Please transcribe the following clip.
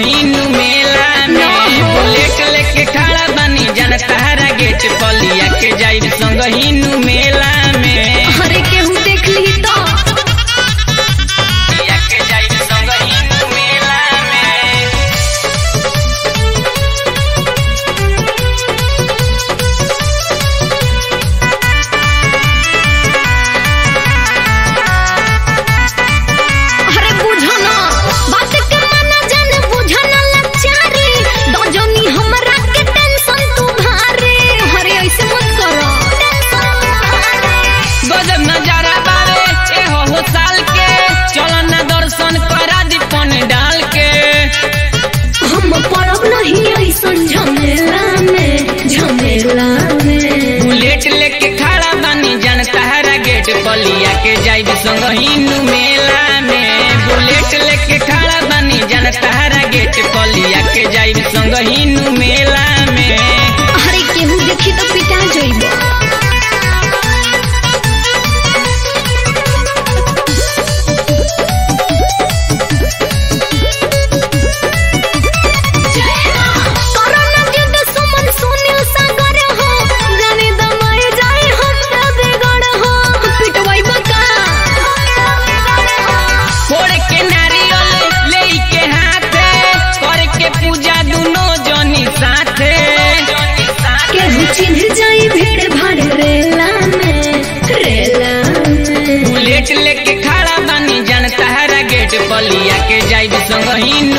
संगहीनु मेला में बुलेट लेके खड़ा बानी जन तहरा गेट पलिया के जाइब संगहीनु मेला में अरे केहू देख ली तो पलिया के जाइब संगहीनु मेला में अरे बुझो ना बात के माना जाने बुझो ना लचारी दजनी हमरा के टेंशन तू भारी अरे ऐसे मत करो गजब नजारा बारे ए हो हो साल के चलो ना दर्शन करा दी पन डाल के हम पड़ब नहीं ऐसन झमेला में झमेला में बुलेट लेके खड़ा बानी जन तहरा गेट पलिया के जाइब संगहीनु मेला में बुलेट लेके खड़ा बानी जन तहरा गेट पलिया के जाइब संगहीनु मेला में अरे केहू देखी तो पिटा जइबो कोरोना जिद सुमन सुनील सागर हो जाने दमाए जाए हफ्ता बेगड़ हो पिटवाई बका फोड़ के नारियल ले के हाथे कर के पूजा दुनो जनी साथे केहू चिन्ह जाई भीड़ भाड़ रेला में रेला में बुलेट लेके खड़ा बानी जन तहरा गेट पलिया के जाइब संगहीनु